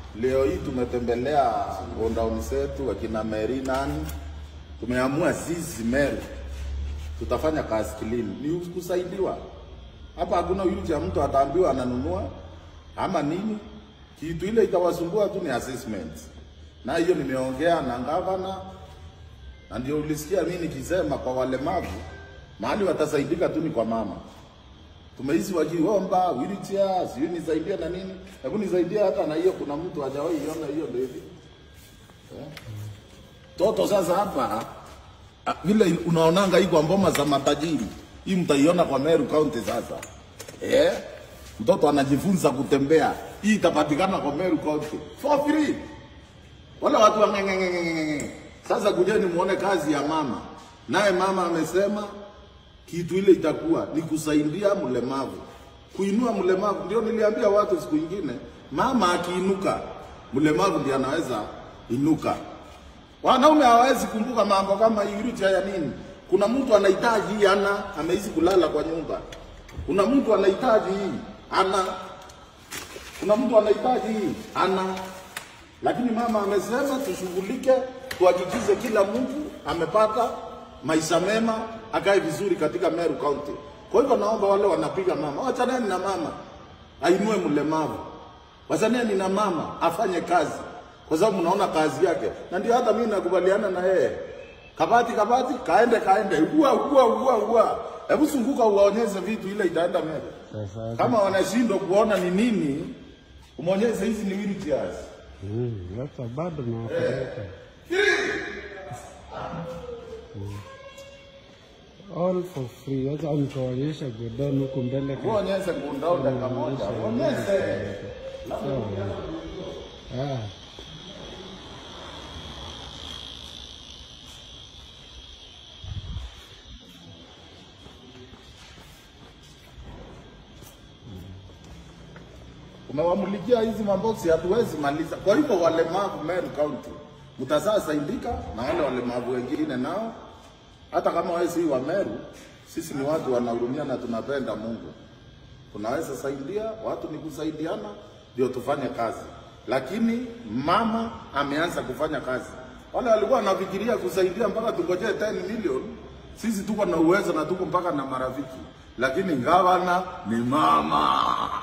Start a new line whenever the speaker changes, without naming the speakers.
Leo hii tumetembelea gondauni zetu wakina Meri nani, tumeamua sisi Meru tutafanya kazi kilini, ni kusaidiwa hapa. Hakuna yule cha mtu ataambiwa ananunua ama nini, kitu ile itawasumbua tu ni assessment, na hiyo nimeongea na gavana, na ndio ulisikia mimi nikisema kwa walemavu mahali watasaidika tu ni kwa mama tumeizi wakiomba wheelchair, sijui nisaidie na nini. Hebu nisaidie hata na hiyo, kuna mtu hajawahi iona hiyo ndio hivi. Eh? Toto sasa hapa ah, vile unaonanga hii kwa mboma za matajiri. Hii mtaiona kwa Meru County sasa. Eh? Mtoto anajifunza kutembea. Hii itapatikana kwa Meru County for free. Wala watu wangengengengenge. Sasa kujeni muone kazi ya mama. Naye mama amesema kitu ile itakuwa ni kusaidia mlemavu, kuinua mlemavu. Ndio niliambia watu siku ingine, mama akiinuka, mlemavu ndiye anaweza inuka. Wanaume hawawezi kumbuka mambo kama hii wheelchair ya nini. Kuna mtu anahitaji hii ana ameishi kulala kwa nyumba. Kuna mtu anahitaji hii ana. Kuna mtu anahitaji hii ana. Lakini mama amesema tushughulike, tuhakikishe kila mtu amepata maisha mema, akae vizuri katika Meru County. Kwa hivyo naomba wale wanapiga mama, wachaneni na mama ainue mlemavu, wachaneni na mama afanye kazi, kwa sababu mnaona kazi yake, na ndio hata mimi nakubaliana na yeye. Kabati kabati, kaende kaende, ugua ugua ugua ugua, hebu sunguka uwaonyeshe vitu, ile itaenda Meru.
Sasa
Kama wanashindwa kuona ni nini, umwonyeshe hizi ni wheelchairs.
mm, sasa bado nawapeleka all for free. Sasa nikaonyesha godoni huku mbele ka-
Uonyeshe kundao dakika moja, uonyeshe.
sawa. Ah,
Umewamulikia hizi maboksi, hatuwezi maliza. Kwa hivyo walemavu Meru County mtazaa saidika na wale walemavu wengine nao, hata kama wewe si wa Meru, sisi ni watu wanahurumia na tunapenda Mungu, tunaweza saidia watu, ni kusaidiana ndio tufanye kazi. Lakini mama ameanza kufanya kazi, wale walikuwa wanafikiria kusaidia mpaka tungojee 10 million. Sisi tuko na uwezo na tuko mpaka na marafiki, lakini gavana ni mama.